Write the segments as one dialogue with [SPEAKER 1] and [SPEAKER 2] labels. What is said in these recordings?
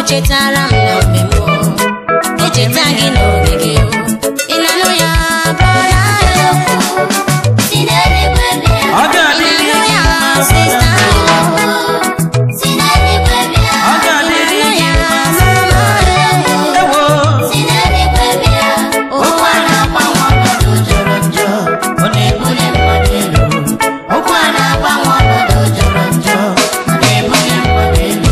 [SPEAKER 1] chetara m na mgbe m echeta gị n'oge gị ị na-anụ ya brọda
[SPEAKER 2] Si n'eluigwe bịa.
[SPEAKER 3] Ọ
[SPEAKER 1] ị
[SPEAKER 3] ga-adịrị
[SPEAKER 1] na-anụ
[SPEAKER 3] gị
[SPEAKER 1] ya
[SPEAKER 3] mma
[SPEAKER 1] sista
[SPEAKER 2] Si n'eluigwe bịa.
[SPEAKER 3] Ọ ga-adịrị
[SPEAKER 1] ị
[SPEAKER 3] gị
[SPEAKER 1] na-anụ ya
[SPEAKER 3] mma
[SPEAKER 1] mama
[SPEAKER 3] ewo
[SPEAKER 2] Si n'eluigwe bịa.
[SPEAKER 1] ụwa na-agbanwe ọnọdụ jọrọ njọ
[SPEAKER 3] ọ na-ebuli mmadụ elu
[SPEAKER 1] okwu a na-agbanwe ọnọdụ jọrọ njọ ọ na-ebuli mmadụ elu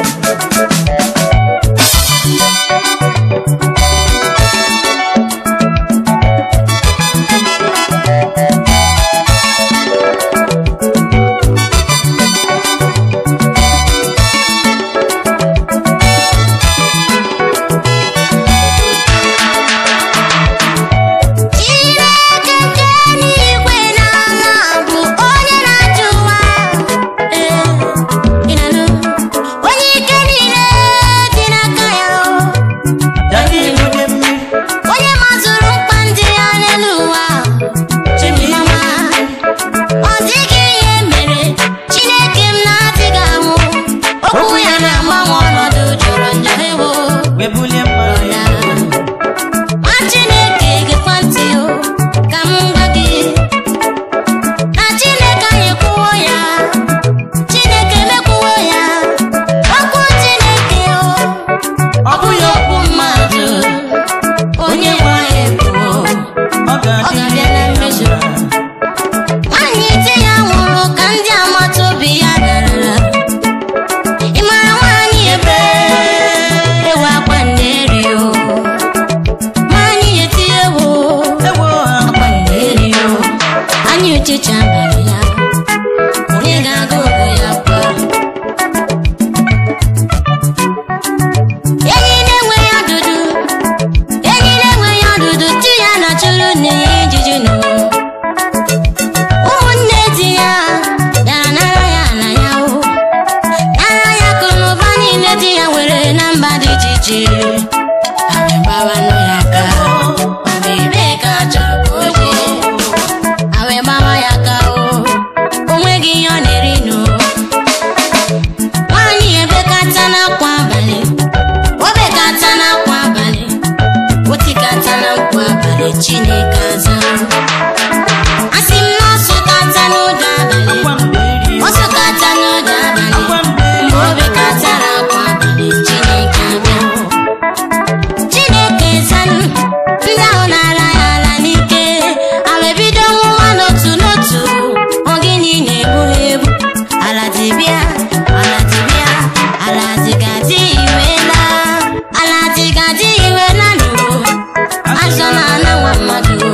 [SPEAKER 1] Chineke nke n'igwe n'ala bụ onye na-achị ụwa ee ị na-anụ onye ike niile dị n'aka ya o
[SPEAKER 3] ya na-ebuli mmiri
[SPEAKER 1] onye mazụrụ mkpa ndị ya n'elu ụwa chimama ọ dịghị ihe mere Chineke m na-adịghị anwụ okwu ya na-agbanwe ọnọdụ jọrọ njọ ewo
[SPEAKER 3] wee bulie mmadụ elu
[SPEAKER 1] nwa Chineke gekwa ntị o ka m gwa gị na Chineke anyị kwuo ya Chineke mekwuo ya okwu Chineke o
[SPEAKER 3] ọ bụghị okwu
[SPEAKER 1] mmadụ onye nwe anyị kwuo
[SPEAKER 3] ọ ga-adịrị
[SPEAKER 1] ga-abịa na
[SPEAKER 3] gị
[SPEAKER 1] mmezu.
[SPEAKER 3] mma
[SPEAKER 1] nwaanyị di ya nwụrụ ka ndị agbata obi ya darara ị mara nwaanyị ebe ewu akwa nderi o nwaanyị eti ewu
[SPEAKER 3] ewo
[SPEAKER 1] akwa nderi o anyị uchecha abalị ya onye ga-aga ogo ya kwa enyi na-enweghị ọdụdụ enyi na-enweghị ọdụdụ tu ya na chụrụ nne ya ijiji nụ ụmụnne di ya bịara nara ya na ya o nara ya akụnụba niile di ya nwere na mba dị iche iche ha wee gbawanụ ya aka ọ bụ ebee ka a chọrọ ka o jee ha wee gbawa ya aka o o nweghị ihe ọ na-eri nụ nwaanyị ebekata n'akwa abalị o bekata n'akwa abalị o tikata na nkwa abalị chineke aza asị m na ọ sụkata n'ụda abalị
[SPEAKER 3] akwa mberi
[SPEAKER 1] ọ sụkata n'ụda abalị
[SPEAKER 3] akwa mberi
[SPEAKER 1] mgbe o bekatara akwa abalị chineke abịa chineke zanụ ndị ahụ na-ala ya ala n'ike ha wee bido nwụwa n'otu n'otu ọ gịnị na-egbu ha egbu ala dịbịa ala dịbịa ala dịgadị iwela ala dịgadị iwela nụ azọ na ana nwa mmadụ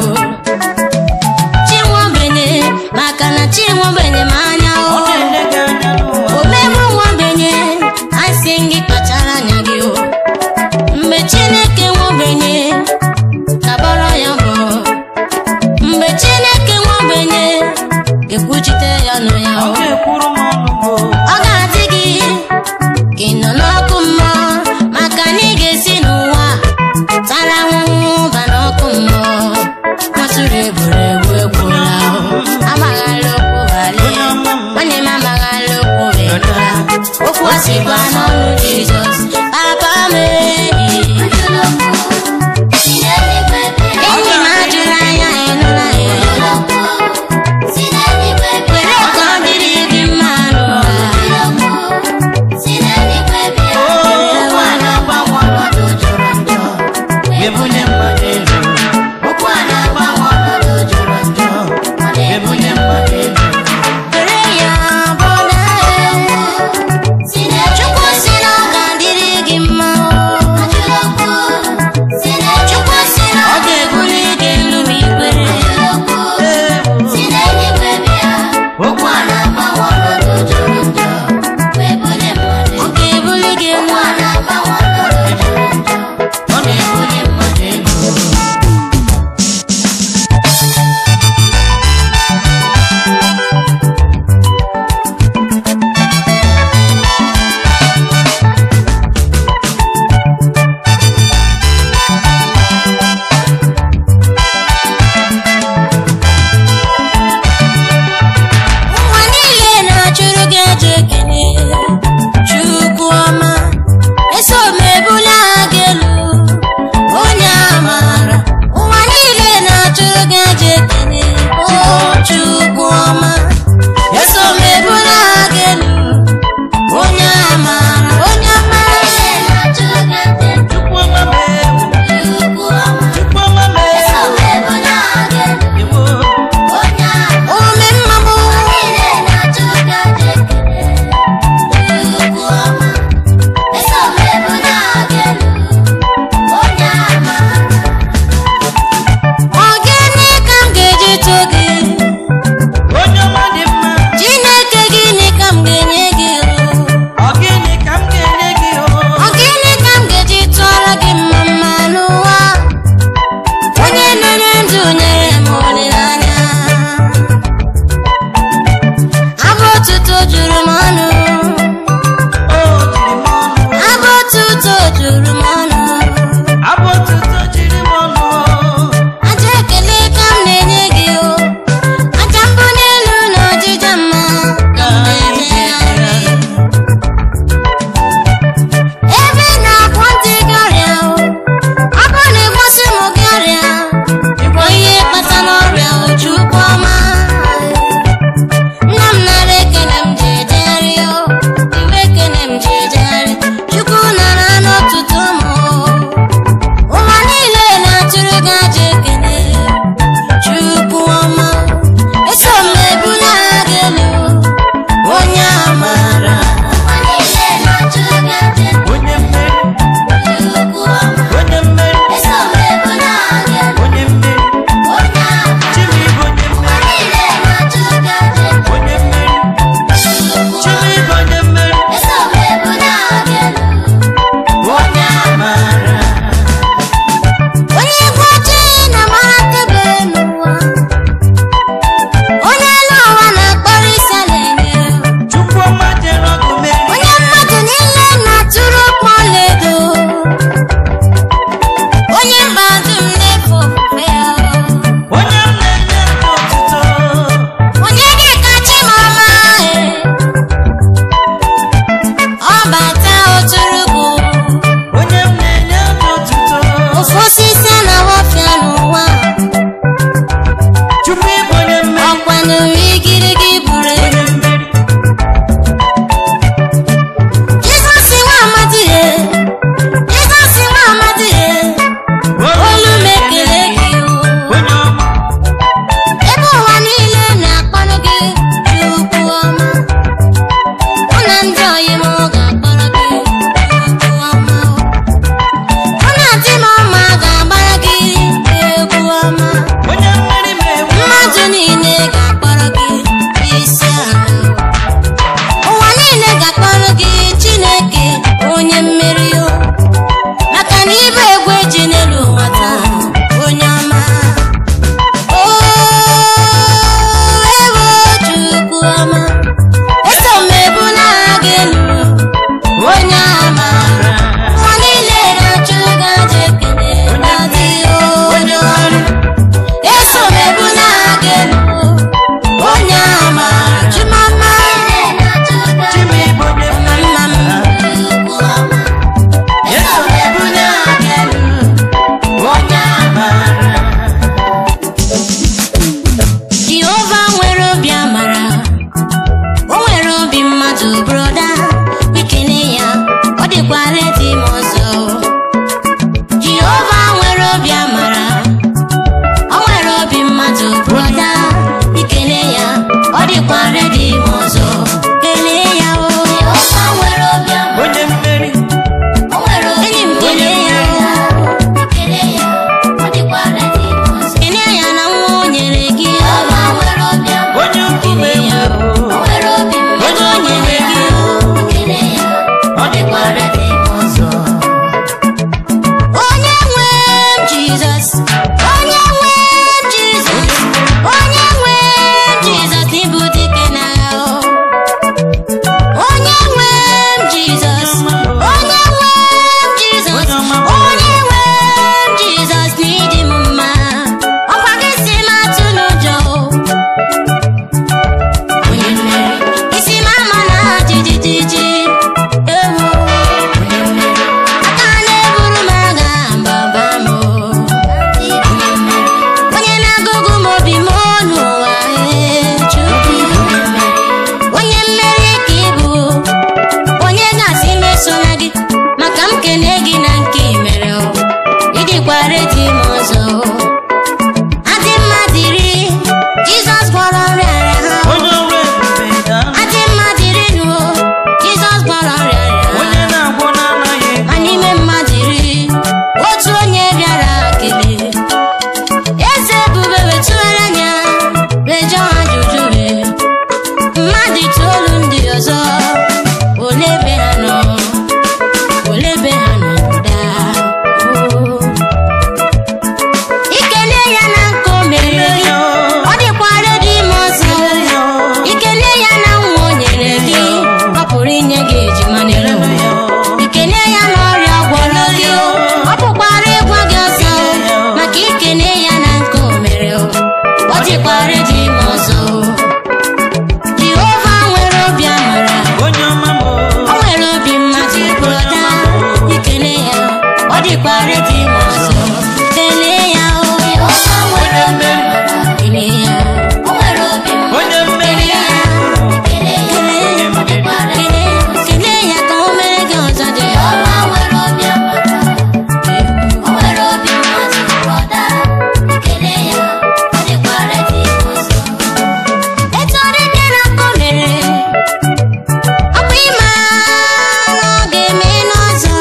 [SPEAKER 1] dịkwa redi ma ọzọ kelee ya o
[SPEAKER 2] Jehova nwere obi amara.
[SPEAKER 1] kelee ya
[SPEAKER 2] O nwere obi mmadụ.
[SPEAKER 3] onye mmeri ya
[SPEAKER 2] Kelee ya.
[SPEAKER 1] kelee
[SPEAKER 2] Ọ dịkwa redi.
[SPEAKER 1] kelee kelee ya ka o mere gị ọzọ dị ya
[SPEAKER 2] Jehova nwere obi amara. O nwere obi mmadụ. Brọda. Kelee ya. Ọ dịkwa redi ọzọ.
[SPEAKER 1] etu ọ dị dị na nkọ mere ọ bụ ịma na ọ ga-eme n'ọzọ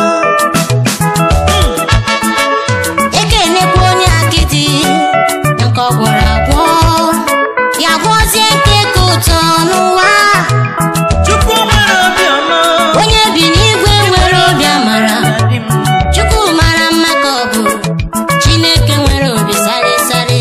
[SPEAKER 1] ekenekwa onye akịdị na nke ọ gwọrọ agwọ ya gwọzie nke ka ụtọ n'ụwa
[SPEAKER 3] chukwu nwere obiọma
[SPEAKER 1] onye bi n'igwe nwere obi amara
[SPEAKER 3] Daddy m.
[SPEAKER 1] chukwu mara mma ka ọ bụ chineke nwere obi sarịsarị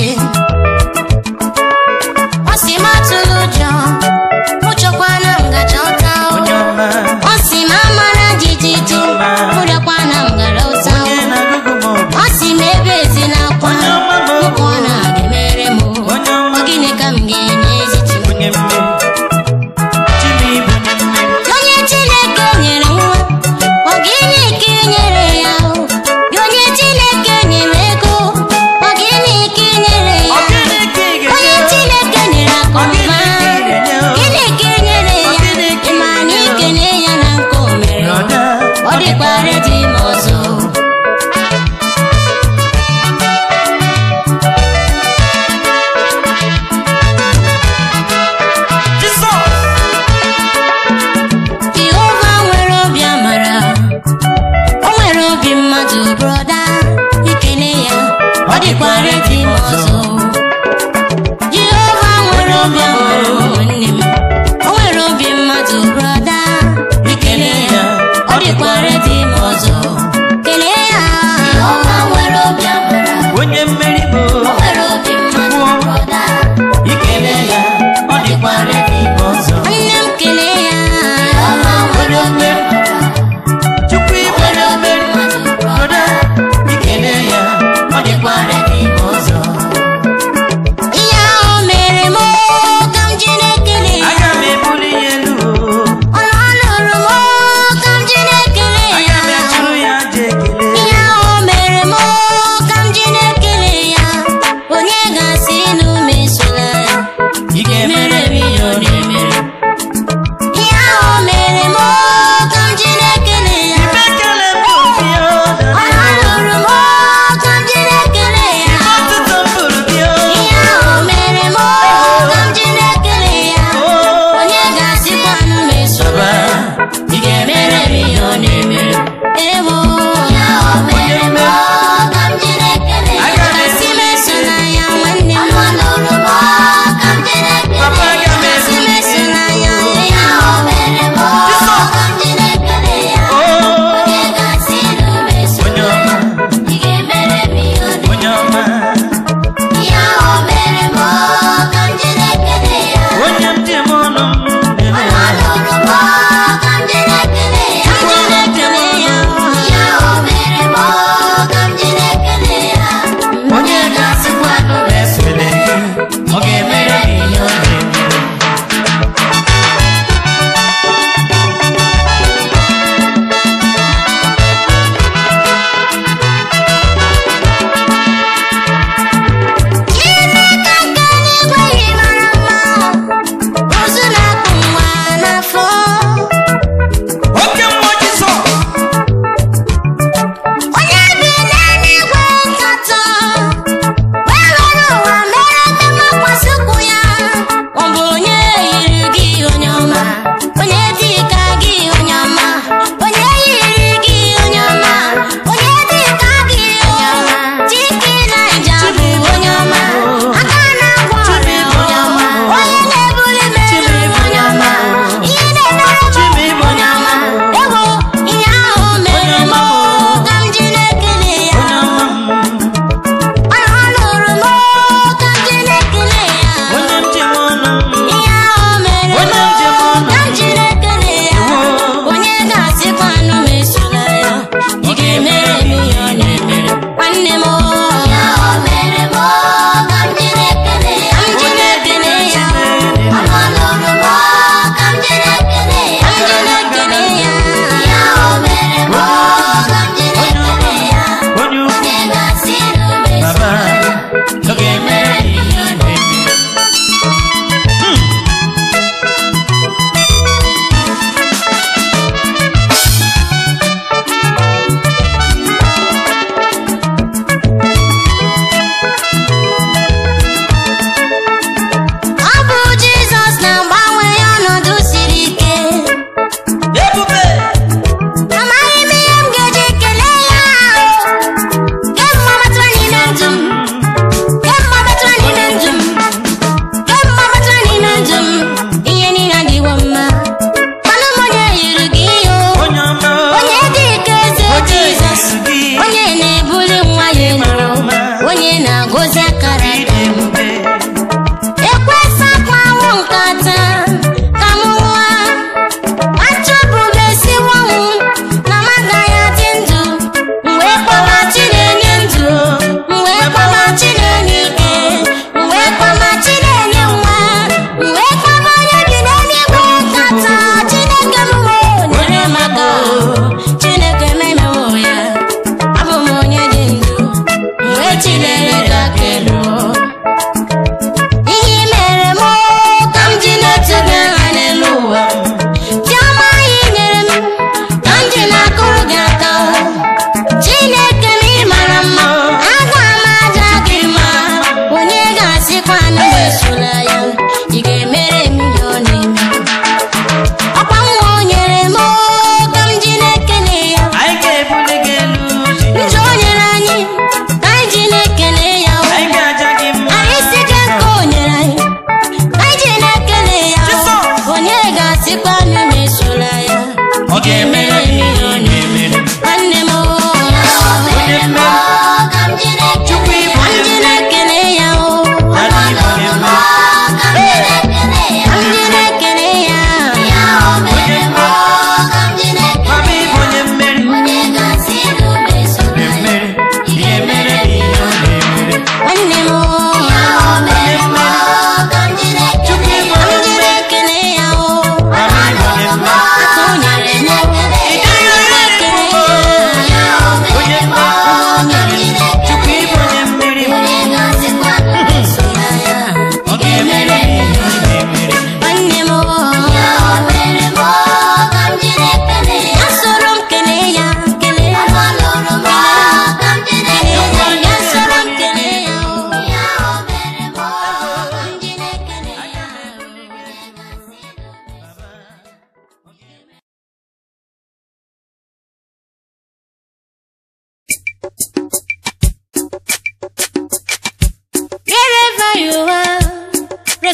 [SPEAKER 1] ọ sị m atụla ụjọ mụ chọkwana ngaja ụta
[SPEAKER 3] onye ọma
[SPEAKER 1] ọ sị m amara jijiji mụ rịakwana m gara ụta
[SPEAKER 3] onye na-agụgụ m obi
[SPEAKER 1] ọ sị m ebe ezi n'akwa
[SPEAKER 3] Onye ọma m.
[SPEAKER 1] mụkọ ọ na-ga-emere m
[SPEAKER 3] Onye ọma
[SPEAKER 1] ọ
[SPEAKER 3] m.
[SPEAKER 1] gịnị ka m ga-enye eziti
[SPEAKER 3] onye mmeri Chibu bụ onye mmeri
[SPEAKER 1] onye chineke nyere nwa ọ gịnị ka ị nyere ya o? Gị onye chineke nyere ego ọ gịnị ka ị nyere
[SPEAKER 3] ọ
[SPEAKER 1] ya
[SPEAKER 3] gịnị ka ị
[SPEAKER 1] onye
[SPEAKER 3] ga-enye
[SPEAKER 1] chineke nyere akụnụba
[SPEAKER 3] Ọ gịnị ka ị ga-enye o?
[SPEAKER 1] gịnị ka ị nyere
[SPEAKER 3] Ọ
[SPEAKER 1] ya
[SPEAKER 3] gịnị ka ị
[SPEAKER 1] ịma na
[SPEAKER 3] ga-enye o?
[SPEAKER 1] ikele ya na nke o mere
[SPEAKER 3] Brọda,
[SPEAKER 1] ọ dịkwa redi ma ọzọ
[SPEAKER 3] Jizọs
[SPEAKER 1] Jehova nwere obi amara o nwere obi mmadụ brọda ikele ya ọ dịkwa redi ma ọzọ Jehova nwere obi amara nwanne m o nwere obi mmadụ brọda ikele ya ọ dịkwa redi ma ọzọ kelee ya
[SPEAKER 2] Jehova nwere obi amara.
[SPEAKER 3] onye mmeri bụ
[SPEAKER 2] O nwere obi mmadụ. Brọda.
[SPEAKER 3] ikele ya ọ dịkwa redi ọzọ
[SPEAKER 1] nwanne m kelee ya
[SPEAKER 2] Jehova nwere obi amara.
[SPEAKER 3] chukwu
[SPEAKER 2] O
[SPEAKER 3] ibe
[SPEAKER 2] nwere obi mmadụ.
[SPEAKER 3] broda ikele ya ọ dịkwa redi ọzọ
[SPEAKER 1] ihe ahụ mere m ka m ji na-ekele ya
[SPEAKER 3] aga m ebuli ya elu o.
[SPEAKER 1] ọnụ ọnụrụ m ka m ji na-ekele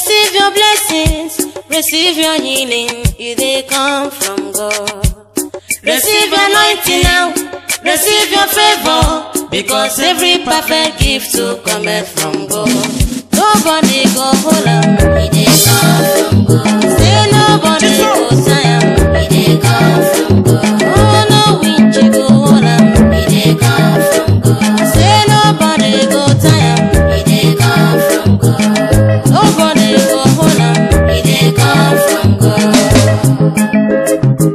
[SPEAKER 1] Receive your blessings, receive your healing, if they come from God. Receive your anointing now, receive your favor, because every perfect gift to cometh from God. Nobody go hold am,
[SPEAKER 2] He dey come from God.
[SPEAKER 1] say nobody go tie am.
[SPEAKER 2] He dey come from God.
[SPEAKER 1] Oh no winch go hold am,
[SPEAKER 2] He dey come from God.
[SPEAKER 1] say nobody go tie am.
[SPEAKER 2] He dey come from God.
[SPEAKER 1] Nobody go hold am.
[SPEAKER 2] He dey come from God.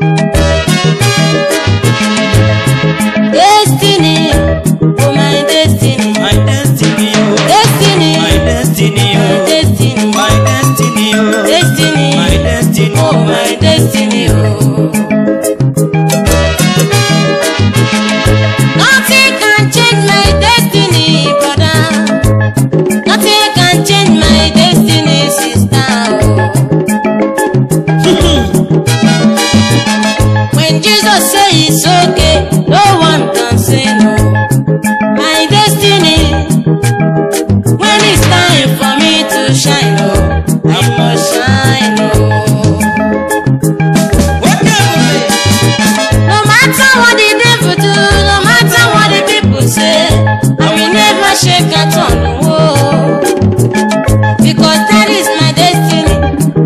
[SPEAKER 1] Destiny, oh my destiny,
[SPEAKER 3] My destiny, oh.
[SPEAKER 1] destiny,
[SPEAKER 3] My destiny,
[SPEAKER 1] my
[SPEAKER 3] oh.
[SPEAKER 1] destiny,
[SPEAKER 3] My destiny, oh.
[SPEAKER 1] destiny,
[SPEAKER 3] My destiny,
[SPEAKER 1] oh my destiny, oh. Nothing can change my destiny, brother. Nothing can change my destiny, sister. oh. when Jesus say it's okay, no one can say no. My destiny, when it's time for me to shine, oh, I must shine, oh.
[SPEAKER 3] Whatever.
[SPEAKER 1] No matter what the devil do, no matter what the people say, I will never shake a turn. Oh, because that is my destiny.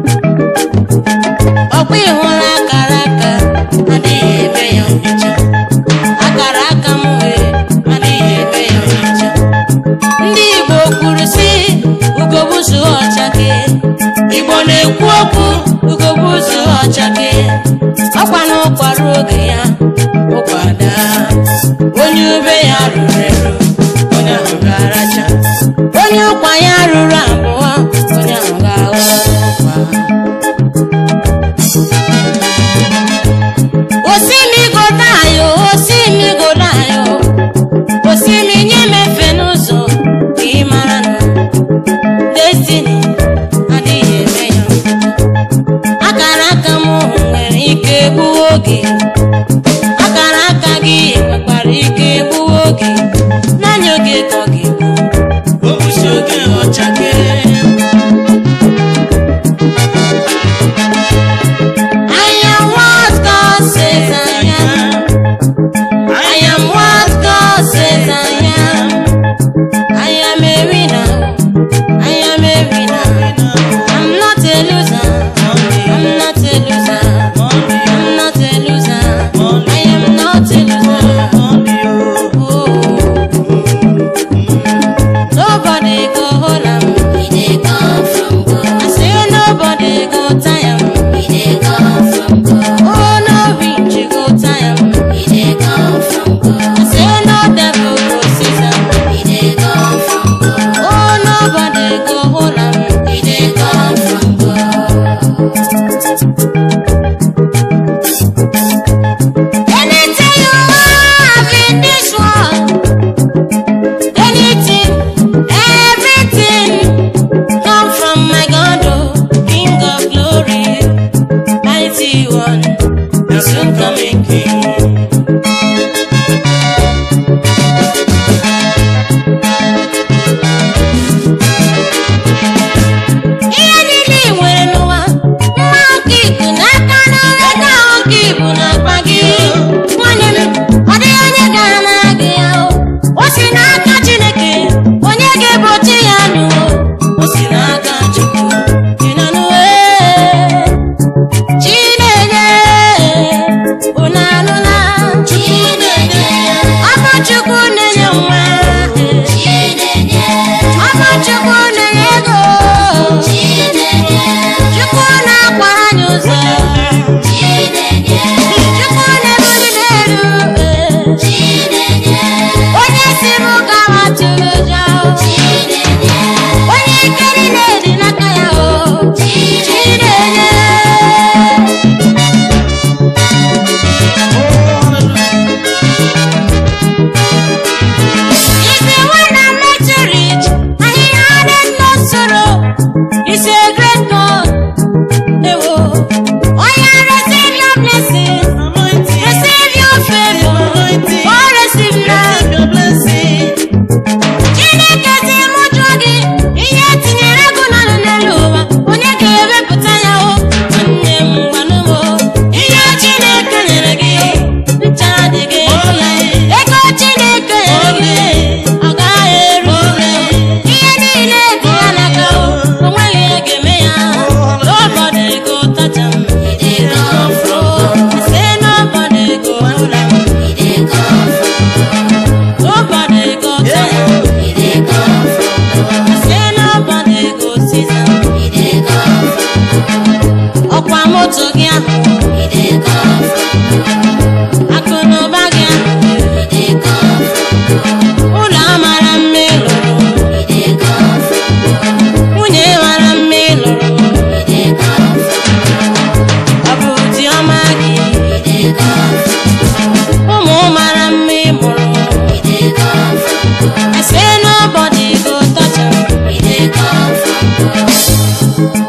[SPEAKER 1] Ọkwa ịhụla akara aka, adịghị eme ya nhicha. Akara aka m wee, adịghị eme ya nhicha. Ndị Igbo kwuru sị, ugogbuzu ọchake. Igbo na-ekwu okwu, ugogbuzu ọchake. Ọkwa na ụkwara oge ya, ụkwada. Onye ube ya ruru eru, onye ahụ ga-aracha. Onye ụkwa ya ruru abụọ, onye ahụ ga-aghọ ụkwa. Osimi godayo, osimi godayo, osimi nye m efe n'ụzọ ka ị mara na destiny adịghị eme ya. Akara aka m nwere ike gbuo oge, akara aka gị nwekwara ike gbuo oge, naanị oge ka ọ ga-egbu.
[SPEAKER 3] Obusi oge ọchake.
[SPEAKER 1] I am what God says I am. I am what God says I am. I am a winner. I am a winner. I'm not a loser. I'm not a loser. I'm not a loser. I am not a loser. Oh. Nobody go hold am.
[SPEAKER 2] He dey come from God.
[SPEAKER 1] I say nobody go tie am.
[SPEAKER 2] He dey come from God.
[SPEAKER 1] Oh no winch go tie am.
[SPEAKER 2] He dey come from God.
[SPEAKER 1] I say no devil go seize am.
[SPEAKER 2] He dey come from God.
[SPEAKER 1] Oh nobody go hold am.
[SPEAKER 2] He dey come from God.
[SPEAKER 1] Anything you have in this world, anything, everything, come from my God, oh, King of glory, mighty one, the soon coming King. Ihe niile ị nwere n'ụwa, mma nke iku n'aka n'ọrụ ego ahụ nke ibu n'akpa gị. Nwanne m, ọ dịghị onye ga-anara gị ya o. O si n'aka Chineke, onye ga-egbochi ya nụ o. O si n'aka Chukwu, ị nọ nụ ee. Chinenye, unu anụla?
[SPEAKER 2] Chinenye,
[SPEAKER 1] Ọ bụ Chukwu na-enye nwa.
[SPEAKER 2] Chinenye,
[SPEAKER 1] Ọ bụ Chukwu na-enye ego.
[SPEAKER 2] Chinenye,
[SPEAKER 1] Chukwu na-akwara anyị ụzọ.
[SPEAKER 2] Chinenye,
[SPEAKER 1] Chukwu na-ebuli m elu.
[SPEAKER 2] Chinenye,
[SPEAKER 1] Onye si m ka gị ahụ
[SPEAKER 2] He dey come from
[SPEAKER 1] akụ na ụba gị ahụ
[SPEAKER 2] He dey come from
[SPEAKER 1] ụlọ amara mma ị lụrụ
[SPEAKER 2] He dey come from
[SPEAKER 1] nwunye mara mma ị lụrụ
[SPEAKER 2] He dey come from
[SPEAKER 1] ọ bụ di ọma gị
[SPEAKER 2] He dey come from
[SPEAKER 1] ụmụ mara mma ị mụrụ
[SPEAKER 2] He dey come from
[SPEAKER 1] I say nobody go touch am
[SPEAKER 2] He dey come from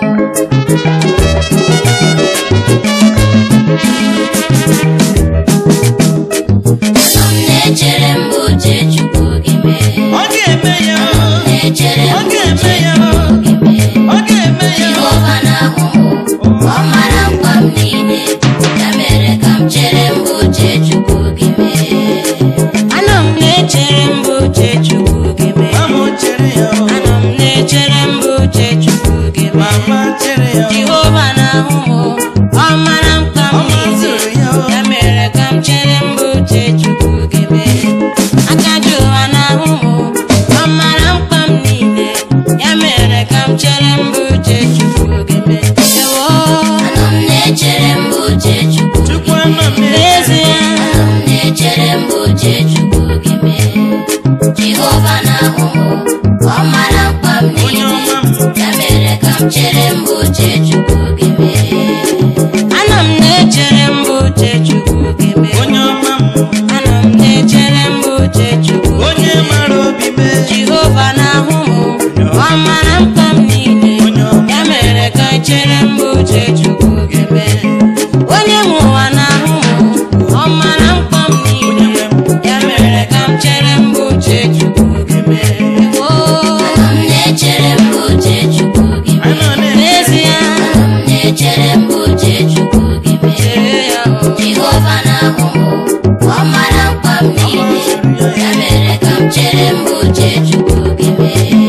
[SPEAKER 2] Anọ m na-echere mgbe uche Chukwu gị mee
[SPEAKER 3] Ọ ga-eme ya.
[SPEAKER 2] na-echere
[SPEAKER 3] Ọ
[SPEAKER 2] mgbe
[SPEAKER 3] ga-eme
[SPEAKER 2] uche
[SPEAKER 3] ya.
[SPEAKER 2] Chukwu gị mee
[SPEAKER 3] Ọ ga-eme ya.
[SPEAKER 2] Jehova na-ahụ m ọ mara mkpa m niile ya mere ka m chere mgbe uche Chukwu gị mee
[SPEAKER 1] anọ m na-echere mbụ uche chukwu gị mee
[SPEAKER 3] Mama chere ya.
[SPEAKER 1] anọ m na-echere mbụ uche chukwu gị mee
[SPEAKER 3] Mama chere ya.
[SPEAKER 1] jehova na-ahụ m ọ mara mkpa m
[SPEAKER 3] Ọ mazụrụ ya.
[SPEAKER 1] niile ya mere ka m chere mbụ uche chukwu gị mee aka jehova na-ahụ m ọ mara mkpa m niile ya mere ka m chere mbụ uche chukwu gị mee ewo
[SPEAKER 2] Anọ m na-echere mgbe uche Chukwu gị
[SPEAKER 3] Chukwu anọ m na-echere.
[SPEAKER 1] n'ezie
[SPEAKER 2] Anọ m na-echere mgbe uche Chukwu gị mee Jehova na-ahụ m ọ mara mkpa m
[SPEAKER 3] Onye
[SPEAKER 2] niile
[SPEAKER 3] ọma m.
[SPEAKER 2] ya mere ka m chere mgbe uche Chukwu gị mee
[SPEAKER 1] anọ m na-echere mbụ uche chukwu gị mee
[SPEAKER 3] Onye ọma m.
[SPEAKER 1] anọ m na-echere mbụ uche chukwu gị
[SPEAKER 3] Onye
[SPEAKER 1] mee.
[SPEAKER 3] mara obi mee.
[SPEAKER 1] jehova na-ahụ m ọ mara mkpa m niile
[SPEAKER 3] Onye ọma.
[SPEAKER 1] ya mere ka m chere mbụ uche chukwu gị mee onye nwe ụwa na-ahụ m ọ mara mkpa m niile ya mere ka m chere mbụ uche chukwu gị mee Oo,
[SPEAKER 2] Anọ m na-echere mgbe uche Chukwu gị mee
[SPEAKER 3] Anọ na-echere.
[SPEAKER 1] n'ezie
[SPEAKER 2] Anọ m na-echere mgbe uche Chukwu gị mee
[SPEAKER 1] chere ya o.
[SPEAKER 2] Jehova na-ahụ m ọ mara mkpa m niile ya mere ka m chere mgbe uche Chukwu gị mee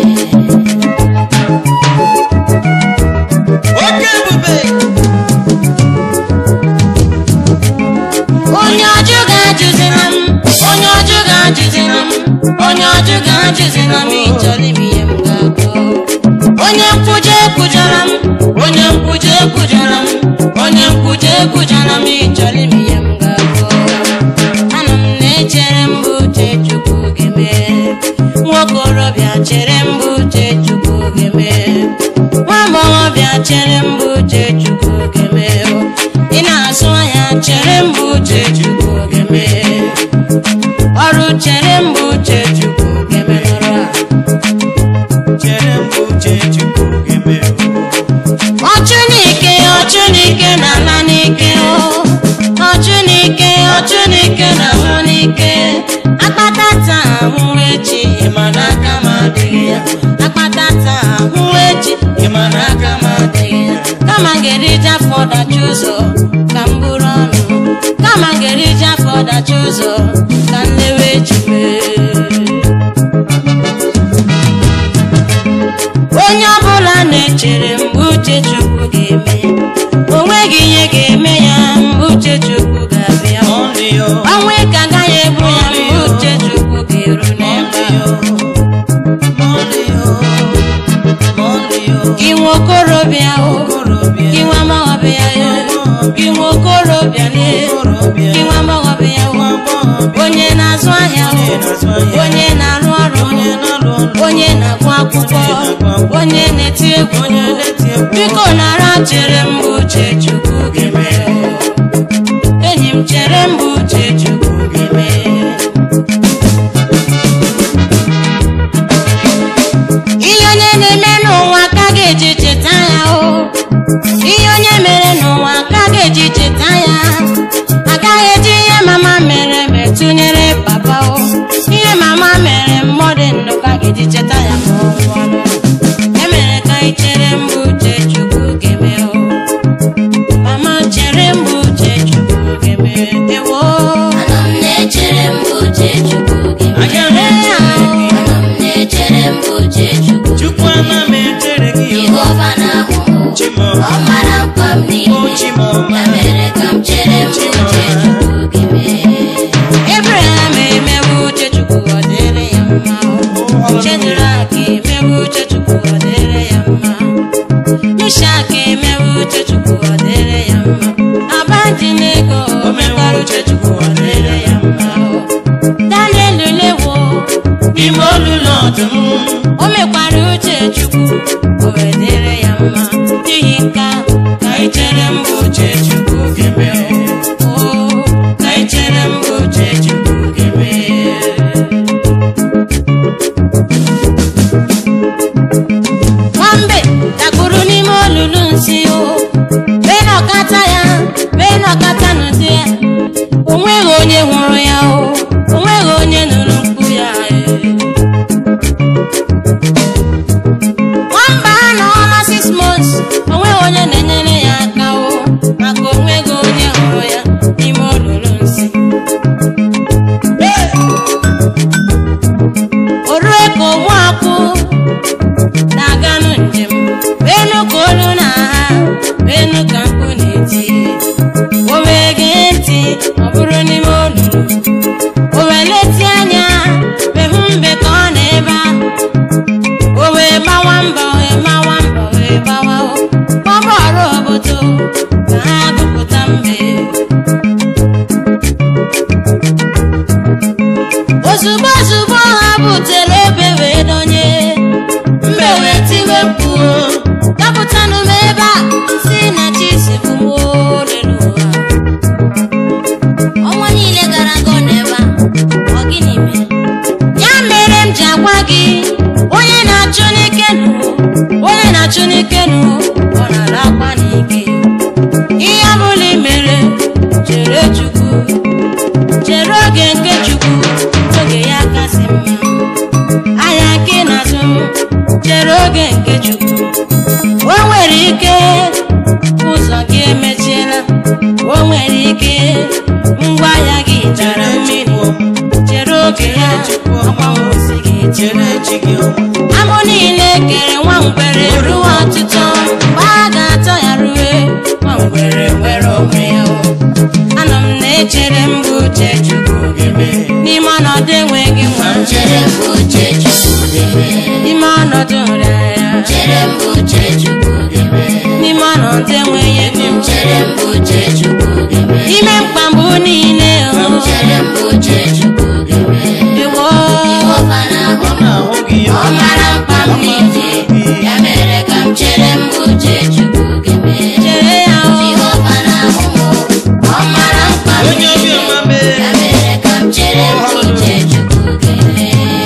[SPEAKER 3] Oke ebube.
[SPEAKER 1] onye ọjụ ga-ajụzina m onye ọjụ ga-ajụzina m onye ọjụ ga-ajụzina m ịchọrọ ime ihe m ga-agụ onye nkwụje ekwujara m onye nkwụje ekwujara m onye nkwụje ekwujara m ịchọrọ ime ihe m ga-agụ anọ m na-echere mbụ uche chukwu gị mee nwaokorobịa chere mbụ uche chukwu gị mee nwa agbọghọbịa chere mbụ uche chukwu gị mee ị na-azụ ahịa chere mbụ uche chukwu gị mee ọrụ chere mbụ uche chukwu gị menụrụ a
[SPEAKER 3] Chere m uche Chukwu ga-eme.
[SPEAKER 1] ọchụ n'ike ọchụ n'ike na ala n'ike o ọchụ n'ike ọchụ n'ike na ahụ n'ike akpata taa ahụ echi ịma na aka m adịghị ya akpata taa ahụ echi ịma na aka m adịghị ya kama m ga-erije afọ dachi ụzọ ka m bụrụ ọnụ kama m ga-erije afọ dachi ụzọ ka m lewe echi mee onye ọbụla na-echere mgbe uche chukwu ga-eme o nweghị ihe ga-eme ya mgbe uche chukwu ga-abịa
[SPEAKER 3] Only you.
[SPEAKER 1] ọnwa ka agaghị egbu ya mgbe uche chukwu ga-eru n'ebe
[SPEAKER 3] Only
[SPEAKER 1] ahụ.
[SPEAKER 3] you. Only you. Only you.
[SPEAKER 1] gị nwa okorobịa o
[SPEAKER 3] Okorobịa.
[SPEAKER 1] gị nwa agbọghọbịa ya gị nwa okorobịa lee
[SPEAKER 3] Okorobịa.
[SPEAKER 1] gị nwa agbọghọbịa o
[SPEAKER 3] Nwa agbọghọ.
[SPEAKER 1] onye na-azụ ahịa o
[SPEAKER 3] Onye na-azụ ahịa.
[SPEAKER 1] onye na-arụ ọrụ
[SPEAKER 3] Onye na-alụ ọlụ.
[SPEAKER 1] onye na-agụ akwụkwọ
[SPEAKER 3] Onye na-agụ akwụkwọ.
[SPEAKER 1] onye na-eti egwu
[SPEAKER 3] Onye na-eti egwu.
[SPEAKER 1] biko nara chere mbụ uche chukwu gị mee enyi m chere mbụ uche chukwu gị mee ihe onye na-eme n'ụwa ka ga-eji cheta ya o ihe onye mere n'ụwa ka ga-eji cheta ya agaghị eji ihe mama mere metụnyere papa o ihe mama mere mmadụ ndụ ka ga-eji cheta ya ma ọ nwụọ e mere ka anyị chere mbụ uche chukwu ga-eme o mama chere mbụ uche chukwu ga-eme ewo
[SPEAKER 2] Anọ m na-echere mgbe uche Chukwu gị mee
[SPEAKER 3] Aga m echere gị.
[SPEAKER 2] Anọ m na-echere mgbe uche Chukwu
[SPEAKER 3] Chukwu ana m echere gị o.
[SPEAKER 2] Jehova na-ahụ m
[SPEAKER 3] Chimoma.
[SPEAKER 2] ọ mara mkpa m
[SPEAKER 3] O
[SPEAKER 2] niile
[SPEAKER 3] Chimoma.
[SPEAKER 2] ya mere ka m chere mgbe uche Chukwu gị mee
[SPEAKER 1] Abraham emewe uche chukwu ọ dịrị ya mma Shedrack emewe uche chukwu ọ dịrị ya mma Mishak emewe uche chukwu ọ dịrị ya mma
[SPEAKER 3] n'ime olulu ọdụm
[SPEAKER 1] o mekwara uche chukwu o wee dịrị ya mma n'ihi nke a
[SPEAKER 3] ka anyị chere mgbe uche chukwu ga-eme
[SPEAKER 1] o
[SPEAKER 3] ka anyị chere mgbe uche chukwu ga-eme
[SPEAKER 1] nwambe dakpuru n'ime olulu nsị o bee n'ọkata ya bee n'ọkata n'ụdị ya o nweghị onye hụrụ ya o o nweghị onye nụrụ mkpu ya e. nwamba a nọ ọma six months o nweghị onye na-enyere ya aka o maka o nweghị onye hụrụ ya n'ime olulu nsị o rue ka ogbu akwụ na-aganụ njem benu ka olu na ha benu ka mkpu na-eti o wee gee ntị ọ bụrụ n'ime olulu o wee leti anya mehu mbe ka ọ na ebe ahụ o wee gbawa mbọ wee gbawa mbọ wee gbawa o kpọba ọrụ obodo ka ha gụpụta mbe ozugbo ozugbo ha butere ebe wee donye mbe wee tiwe mkpu dapụtanụ m ebe a si na chi si bụ m olelu ụwa ọnwa niile gara aga ọ nọ ebe a ọ gịnị mere ya mere m ji agwa gị onye na-achụ n'ike nụ onye na-achụ n'ike nụ ọ nara akwa n'ike ihe ọbụla i mere chere chukwu chere oge nke chukwu oge ya kasị mma anya nke na-azụ m chere oge nke chukwu o nwere ike ụzọ gị emechiela o nwere ike ngwaahịa gị jara mmiri chere oge ya agbanwosi gị
[SPEAKER 3] chere chi gị o.
[SPEAKER 1] amụ niile kere nwa ngwere ruo ọtụtụ mgbe a ga-atọ ya rue nwa ngwere nwere onwe ya o. anọ m na-echere mgbe uche chukwu
[SPEAKER 3] ga-eme
[SPEAKER 1] n'ime ọnọdụ enweghị nwa
[SPEAKER 2] chere mgbe uche chukwu ga-eme
[SPEAKER 1] n'ime ọnọdụ nrịarịa
[SPEAKER 2] chere mgbe uche chukwu ga-eme
[SPEAKER 1] n'ime ọnọdụ enweghị ego
[SPEAKER 2] chere mgbe uche chukwu ga-eme
[SPEAKER 1] ime mkpagbu niile o
[SPEAKER 2] chere mgbe uche chukwu ga-eme
[SPEAKER 1] ewo
[SPEAKER 2] Jehova na-ahụ
[SPEAKER 3] ọ na-ahụ gị
[SPEAKER 2] ọ mara mkpa m niile ya mere ka m chere mgbe uche chukwu ga-eme
[SPEAKER 1] chere ya o
[SPEAKER 2] Jehova na-ahụ m ọ mara mkpa m
[SPEAKER 3] onye
[SPEAKER 2] niile
[SPEAKER 3] obiọma mee
[SPEAKER 2] ya mere ka m chere mgbe uche chukwu ga-eme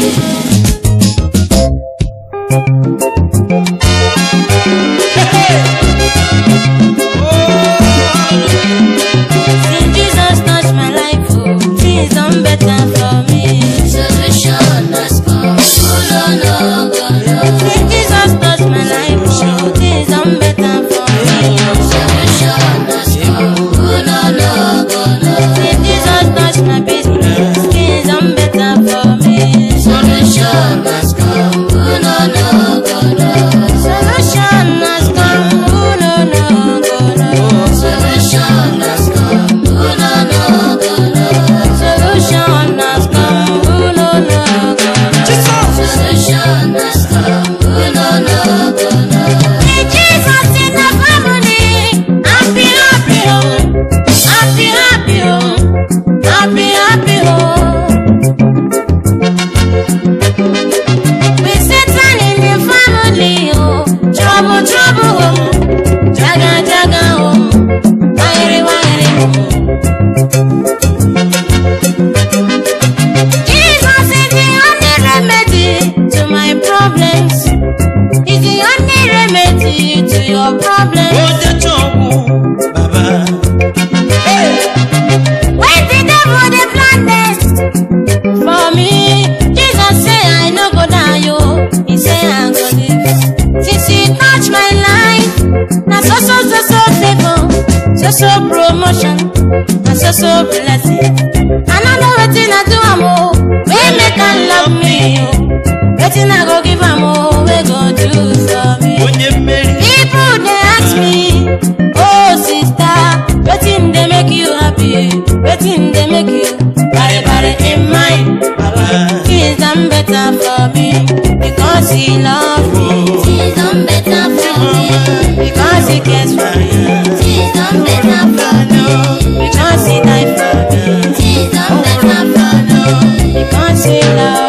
[SPEAKER 1] Since Jesus touched my life oh things done better for me
[SPEAKER 2] Solution has come. Oh, no, no, go, no.
[SPEAKER 1] Since Jesus touched my life oh things done better for me
[SPEAKER 2] Solution has come. Oh, no, no, go, no.
[SPEAKER 1] Since Jesus touched my business things done better for me
[SPEAKER 2] Solution has come. Oh, no, no, go, no.
[SPEAKER 1] Solution has come oh no no go no
[SPEAKER 2] Solution has come. Oh, no, no, go, no.
[SPEAKER 1] Solution has come oh no no go no
[SPEAKER 2] Solution has come. Oh, no, no, go, no.
[SPEAKER 1] Hey, Jesus in the family happy happy oh happy happy oh happy happy oh with Satan in the family oh trouble trouble oh jaga jaga oh wahiri wahiri oh Jesus is the only remedy to my problems. Is the only remedy to your problems.
[SPEAKER 3] onye chọgwụ baba
[SPEAKER 1] When the devil dey plan this for me, Jesus say I no go die o. He say I go live. Since he touch my life, na so so so so favour, so so promotion, na so so blessing. I no know wetin I do am o, wey make am love me o. Wetin I go give am o, wey go do for me.
[SPEAKER 3] onye mmeri
[SPEAKER 1] People dey ask me, oh sister, wetin dey make you happy? Wetin dey make you bari bari in mind?
[SPEAKER 3] baba
[SPEAKER 1] Things done better for me because he love me,
[SPEAKER 2] Things done better for me.
[SPEAKER 1] because he cares for me,
[SPEAKER 2] Things done better for me.
[SPEAKER 1] because he died for me,
[SPEAKER 2] Things done better for me.
[SPEAKER 1] because sing loud.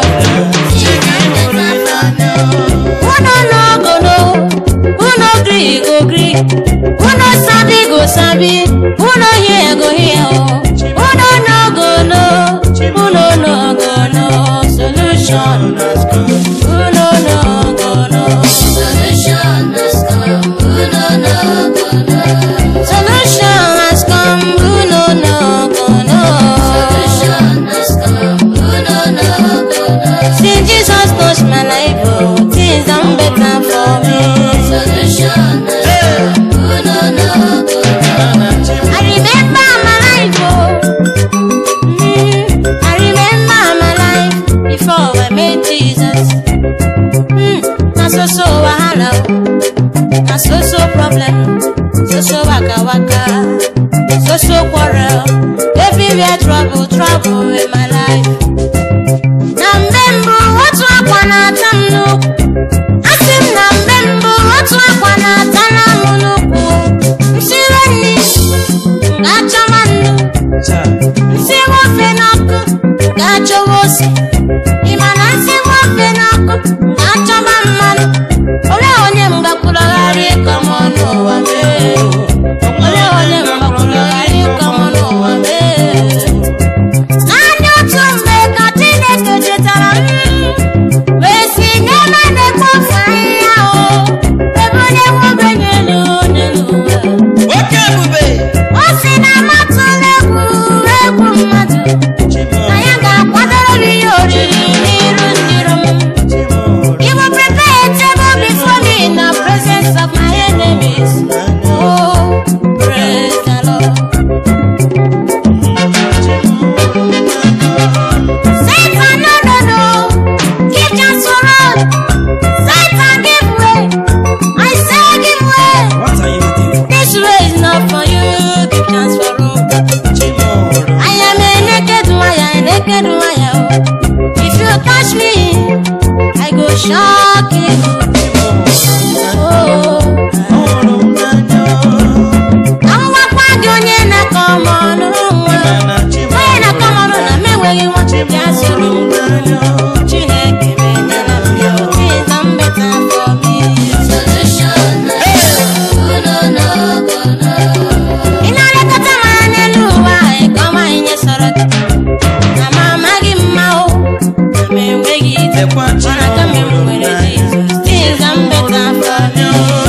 [SPEAKER 1] Who no no go no, who no gree go gree, who no sabi go sabi, who no hear go hear oh. Who no no go no, who no no go no, solution. Who no no go no, solution has come. Who no no go no. See Jesus touch my life, oh, things done better for me. I remember my life, oh. Mm, I remember my life before I met Jesus. Mm, na so so wahala, oh. na so so problem, so so waka waka, so so quarrel, everywhere trouble, trouble in my life. Na mgbe mbụ otu akwa na-ata m n'ukwu, asị m na mgbe mbụ otu akwa na-ata na m n'ukwu, nsire nri ga-achọwa nnu nsị nwofe n'ọkụ ga-achọwa ose ịma na nsị nwofe n'ọkụ ga-achọba mmanụ ole onye m gakwuragharị ịkọ m ọnụ ụwa mee ole onye m gakwuragharị ịkọ m ọnụ ụwa mee naanị otu mgbe ka chineke chetara m wee si n'ebe na-ekpofu ahịhịa o ebe onye nwebenye elu n'elu ụwa
[SPEAKER 3] Oke ebube.
[SPEAKER 1] o si na amatụla egwu egwu mmadụ na ya ga-akwadoro m ihe oriri n'iru ndịrọ m He will prepare a table before me in the presence of my enemies. Oh, praise the Lord. Satan, no, no, no. Give chance for all. Satan, give way. I say give way.
[SPEAKER 3] What are you doing?
[SPEAKER 1] This way is not for you. Give chance for all.
[SPEAKER 3] Chimoro.
[SPEAKER 1] I am a naked wire, a naked wire. If you touch me, I go shock you. Oh, ka m gwakwa gị onye na-akọ m ọnụ nwa. Onye na-akọ m ọnụ na m enweghị nwa. Bịa soro m. Chineke menyela m ya. Things are better for me. Ị na-elekọta m anya n'elu ụwa, ị kọwa ihe sọrọ gị. Na m amaghị mma o, na m enweghị ike. Mana kama m nwere Jizọs, things are better for me.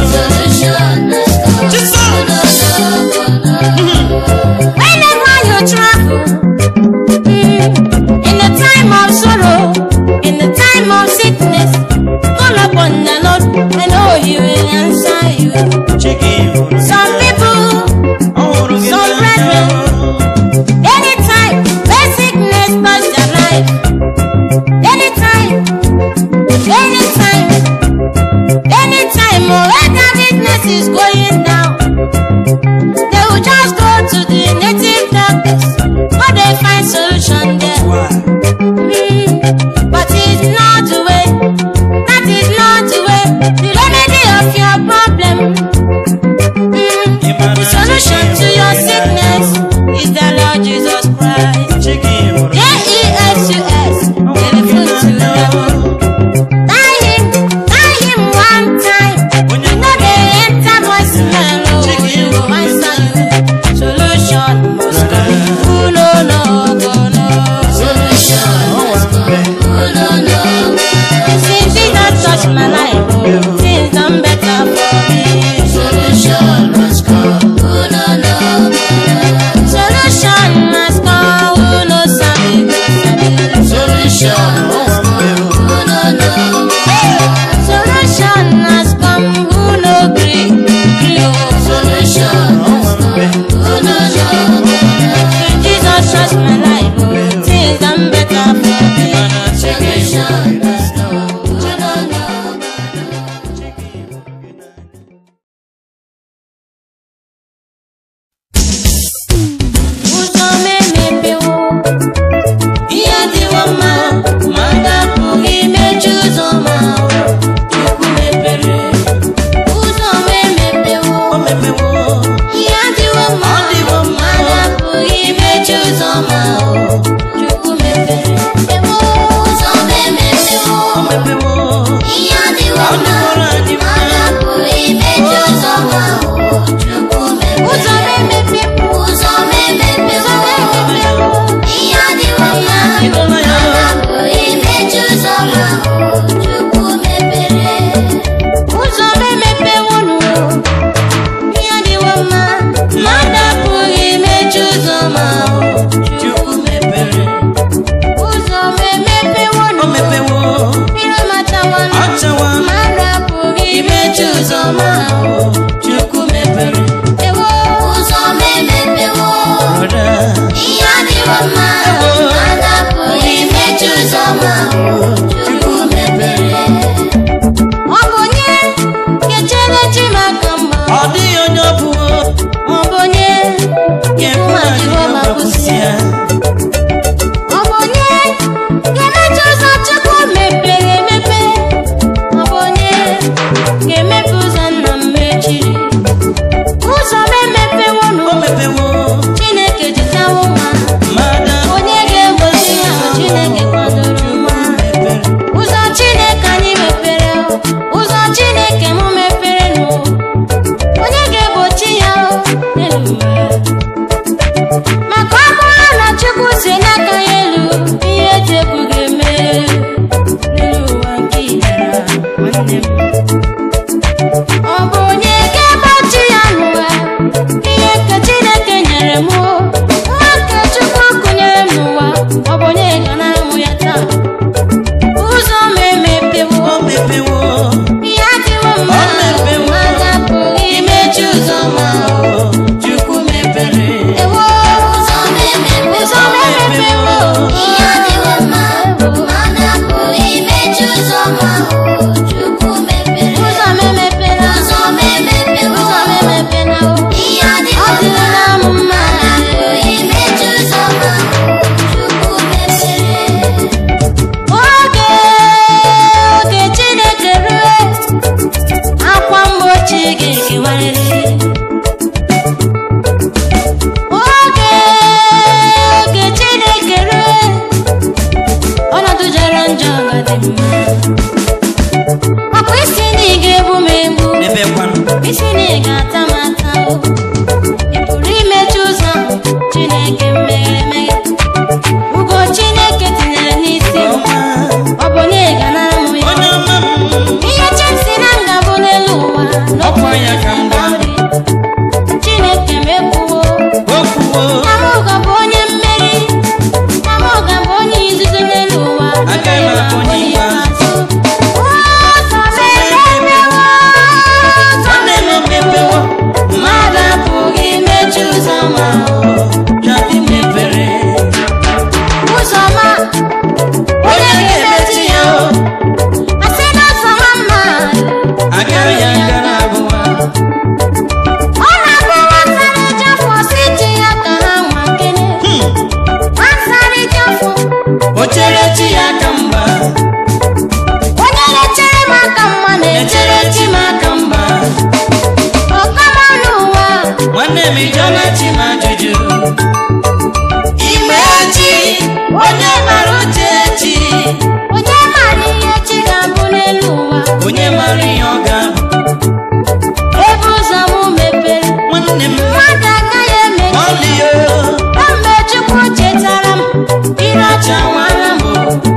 [SPEAKER 1] Whenever you travel, mm, in the time of sorrow, in the time of sickness, call upon the Lord, I know He will answer you. Some people, some brethren, anytime where sickness touch their life, anytime, anytime, anytime, oh, where that weakness is going down. They will just go to the native doctors, but they find solution there. Mm, but it's not the way. That is not the way. The remedy of your problem. Mm, the solution to your sickness is the Lord Jesus Christ. J-E-S-U-S. Telephone to heaven. Tie him, tie him one time. You know they enter voicemail. Oh, you go answer you. Solution must come. Ooh, no, no, go, no. Since Jesus touched my life, oh, things done better for me. Solution must come. Who knows sabi, sabi. Solution has come. Who no gree, gree, oh. Since Jesus touched my life, oh, things done better for me. Ụzọ m emepewo, ihe adịwo mma, ma aga apụghị imechi ụzọ ma Chukwu mepere. Ụzọ m emepewo, ihe adịwo mma, ma aga apụghị imechi ụzọ ma Chukwu mepere. Ewo. dị mma ọkwa isi na ị ga-egbu m egbu
[SPEAKER 3] mepekwanụ
[SPEAKER 1] isi na ị ga-ata m ata o ị pụrụ imechi ụzọ ahụ chineke meghere emeghe ugo chineke tinyere n'isi m
[SPEAKER 3] ọma
[SPEAKER 1] ọ bụ na ị ga-anara m ya
[SPEAKER 3] onye ọma m
[SPEAKER 1] ihe chesi na nga bụ n'elu ụwa
[SPEAKER 3] ọkwa ya ka m gwa
[SPEAKER 1] nri chineke m ekwuwo
[SPEAKER 3] okwuwo
[SPEAKER 1] Namuga bụ onye mmeri Namuga bụ onye izuzu n'elu ụwa
[SPEAKER 3] Agaghị m abụ onye ikpeazụ.
[SPEAKER 1] Ụzọ mepewo
[SPEAKER 3] nwanne m mepewo
[SPEAKER 1] Mmadụ apụghị imechi ụzọ ma
[SPEAKER 3] jadi mepere
[SPEAKER 1] ụzọ ma
[SPEAKER 3] onye ga-emechi ya o
[SPEAKER 1] asị na ụzọ ma mma
[SPEAKER 3] agaghị ya gara abụwa
[SPEAKER 1] ọ na-abụ nwata na-eje afọ si ji ya ka ha nwa kene nwata na-eje afọ
[SPEAKER 3] o chere chi ya ka mgba
[SPEAKER 1] onye na-echere m aka mma na-echere chi m aka mma ọkama n'ụwa
[SPEAKER 3] nwanne m ijọna chi m ajụjụ ime chi onye mara uche chi
[SPEAKER 1] onye mara ihe chi ga-abụ n'elu ụwa
[SPEAKER 3] onye mara ihe ọ ga-abụ
[SPEAKER 1] ebe ụzọ m mepere
[SPEAKER 3] nwanne m
[SPEAKER 1] mmadụ agaghị emechi
[SPEAKER 3] ọlịyo
[SPEAKER 1] kamgbe chukwu chetara m ire ọcha nwara m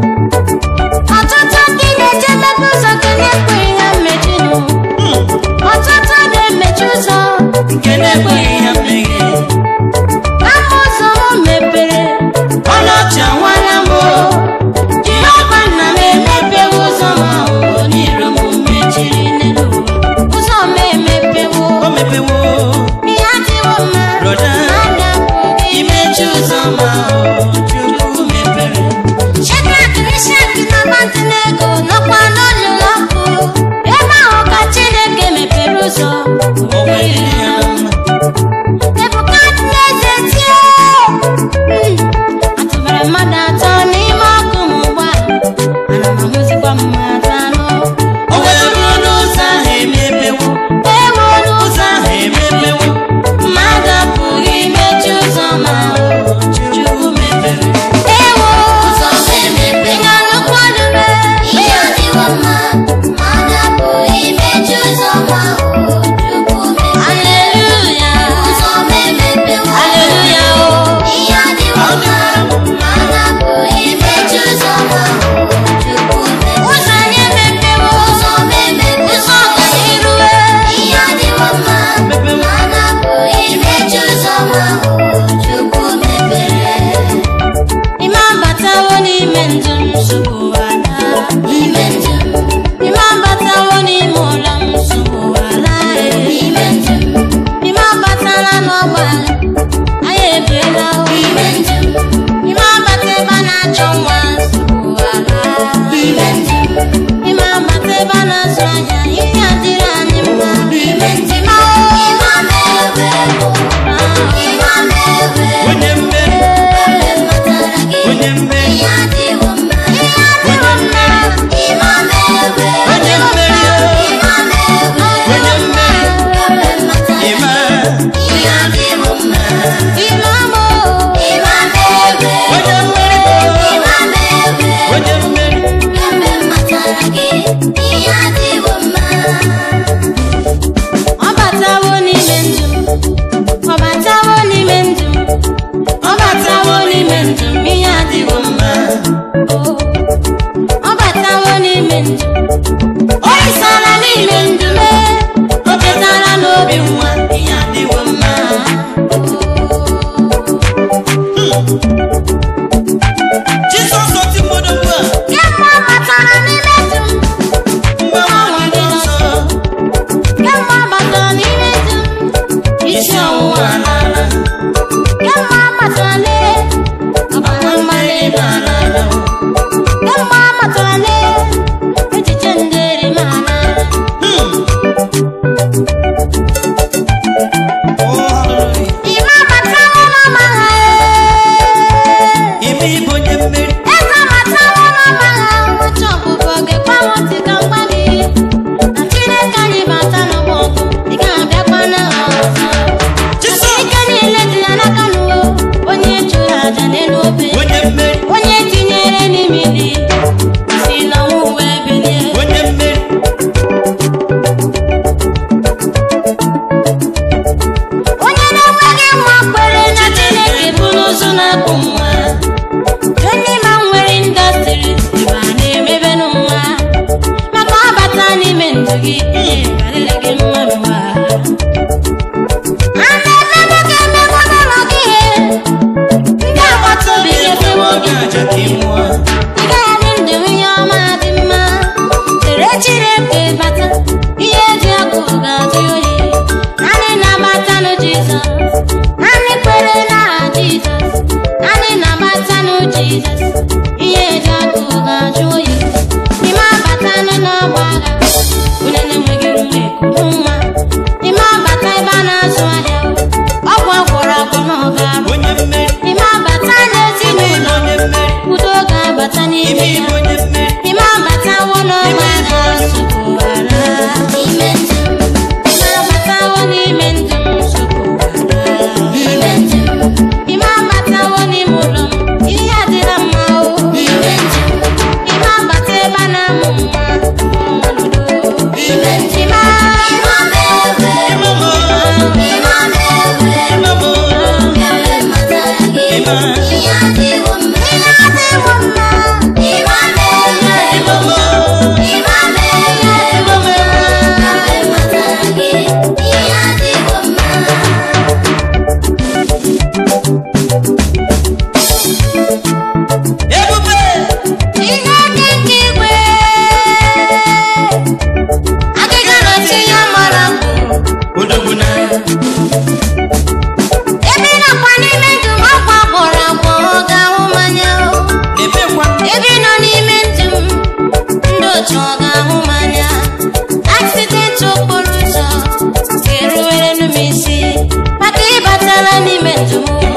[SPEAKER 1] ọtụtụ ndị na-eje mepe ụzọ ka na-ekweghị ha mmechi nụ ọtụtụ na-emechi ụzọ
[SPEAKER 3] nke na-ekweghị ya mmeghe
[SPEAKER 1] kama ụzọ m mepere
[SPEAKER 3] ọnọchị anwala m o
[SPEAKER 1] jehova nna m emepewo ụzọ m ahụ onyiro m mechiri n'elu ụwa ụzọ m emepewo
[SPEAKER 3] o mepewo
[SPEAKER 1] ihe adịwo mma
[SPEAKER 3] Broda.
[SPEAKER 1] mmadụ apụghị
[SPEAKER 3] imechi ụzọ ma o chukwu mepere
[SPEAKER 1] Shedrak, Mishak na Abednego nọkwa n'olulu ọkụ ebe ahụ ka Chineke mepere ụzọ
[SPEAKER 3] o nwere ihe ya na mma
[SPEAKER 1] Nebukadneza tie Mm. atụbara mmadụ atọ n'ime ọkụ ma ugbu a ana m ahụzikwa mmadụ anọ
[SPEAKER 3] o wee ruo n'ụzọ ahụ emepewo
[SPEAKER 1] ewu n'ụzọ
[SPEAKER 3] ụzọ ahụ emepewo
[SPEAKER 1] mmadụ apụghị imechi ụzọ ma ọ
[SPEAKER 3] chukwu mepere
[SPEAKER 1] ewu
[SPEAKER 2] Ụzọ m emepe.
[SPEAKER 1] ị ga-anụkwa olu m?
[SPEAKER 2] Ihe adịwo mma, mmadụ apụghị imechi ụzọ ma ọ bụ Chukwu mepere.
[SPEAKER 1] Haleluya
[SPEAKER 2] Ụzọ m emepewo.
[SPEAKER 1] Haleluya o
[SPEAKER 2] Ihe adịwo mma, mmadụ apụghị imechi ụzọ ma ọ bụ Chukwu mepere.
[SPEAKER 1] ụzọ anyị emepewo
[SPEAKER 2] Ụzọ m emepewo.
[SPEAKER 1] ụzọ ọganiru
[SPEAKER 2] Ihe adịwo mma, mmadụ apụghị imechi ụzọ ma ọ bụ Chukwu mepere.
[SPEAKER 1] ime abatawo n'ime ndụ m nsogbu ala
[SPEAKER 2] N'ime ndụ m,
[SPEAKER 1] ime abatawo n'ime ụlọ m nsogbu ala
[SPEAKER 2] n'ime ndụ m,
[SPEAKER 1] ime abatala n'ọgbala anyị ebiela o
[SPEAKER 2] n'ime ndụ m,
[SPEAKER 1] ime abata ebe a na-achọ nwa nsogbu ala
[SPEAKER 2] n'ime ndụ m.
[SPEAKER 1] ime abata ebe a na-azụ ahịa ihe adịrị anyị mma
[SPEAKER 2] N'ime ndụ m,
[SPEAKER 1] ime o
[SPEAKER 2] ịma m ewe bụ, ịma m ewe bụ.
[SPEAKER 3] onye mmeri
[SPEAKER 2] Mgbe m matara gị,
[SPEAKER 3] onye mmeri
[SPEAKER 2] ihe adịwo mma.
[SPEAKER 1] adịwo mma
[SPEAKER 2] Ịma m ewe bụ,
[SPEAKER 3] onye mmeri o
[SPEAKER 2] ịma m ewe bụ.
[SPEAKER 3] onye mmeri
[SPEAKER 2] Mgbe m matara gị,
[SPEAKER 3] ịma
[SPEAKER 2] ihe adịwo mma.
[SPEAKER 1] ime mo
[SPEAKER 2] Ịma m ewe bụ,
[SPEAKER 3] onye mmeri o
[SPEAKER 2] ịma m ewe bụ.
[SPEAKER 3] onye mmeri
[SPEAKER 2] Mgbe m matara gị, ihe adịwo mma.
[SPEAKER 1] ọ batawo n'ime ndụ m ọ batawo n'ime ndụ m ọ batawo n'ime ndụ m ihe adịwo mma o ọ batawo n'ime ndụ m o risala n'ime ndụ m o chetara n'obi nwa ihe adịwo mma
[SPEAKER 3] jizọs oti mmadụ ugbu a
[SPEAKER 1] kemgbe ọ batara n'ime ndụ m
[SPEAKER 3] mgbanwe dị nsọ
[SPEAKER 1] kemgbe ọ batara n'ime ndụ m isi ọwụwa n'ala kemgbe ọ batara n'ime ọbara mgbali n'ala kemgbe ọ batara n'ime echiche ndị eri m ala
[SPEAKER 3] Oh, hallelujah.
[SPEAKER 1] ime abatawo n'ọmagha chineke bata ihe dị ọkụ ga-ajụ oyi naanị na-agbatanụ jizọs naanị kwere n'aha jizọs naanị na-agbatanụ jizọs ihe dị ọkụ ga-ajụ oyi n'ime abatanụ n'ọgba agha onye na-enweghị ume ekuru nwa n'ime abata ebe a na-azụ ahịa ọgwụ agwọrọ agwọ n'ọga arụ
[SPEAKER 3] onye mmeri
[SPEAKER 1] n'ime abata n'ezinụlọ
[SPEAKER 3] onye mmeri
[SPEAKER 1] udo ga-abata n'ime
[SPEAKER 3] ime
[SPEAKER 1] ya
[SPEAKER 3] ibe onye mmeri
[SPEAKER 1] n'ime abatawo n'ọgba agha nsogbu ghara
[SPEAKER 2] n'ime ndụ m
[SPEAKER 1] n'ime abatawo n'ime ndụ m nsogbu ghara
[SPEAKER 2] n'ime ndụ m
[SPEAKER 1] n'ime abatawo n'ime ụlọ m ihe adịla mma o
[SPEAKER 2] n'ime ndụ m
[SPEAKER 1] n'ime abata ebe a na-amụ nwa ọnọdụ
[SPEAKER 2] n'ime ndụ
[SPEAKER 1] n'ime
[SPEAKER 2] m ewe
[SPEAKER 3] Imamo,
[SPEAKER 2] n'ime ewe
[SPEAKER 3] imamo,
[SPEAKER 2] ewe matara gị
[SPEAKER 3] Ịma.
[SPEAKER 2] ihe adịwo mma
[SPEAKER 1] ihe adịwo mma
[SPEAKER 2] n'ime ewe
[SPEAKER 3] imamo,
[SPEAKER 2] n'ime ewe
[SPEAKER 3] imamo.
[SPEAKER 2] ewe matara gị ihe adịwo mma
[SPEAKER 3] Ebube,
[SPEAKER 1] ihe dị nke igwe agịga na-eti ya mara mbụ
[SPEAKER 3] odogwu na
[SPEAKER 1] ebe ị nọkwa n'ime ndụ m ọkwa gwọrọ agwọ ọ ga-ahụ mmanya o.
[SPEAKER 3] ebekwa
[SPEAKER 1] ebe ị nọ n'ime ndụ m ndị otu ọ ga-ahụ mmanya aksidenti okporo ụzọ ga-eruwere m isi maka ịbatala n'ime ndụ m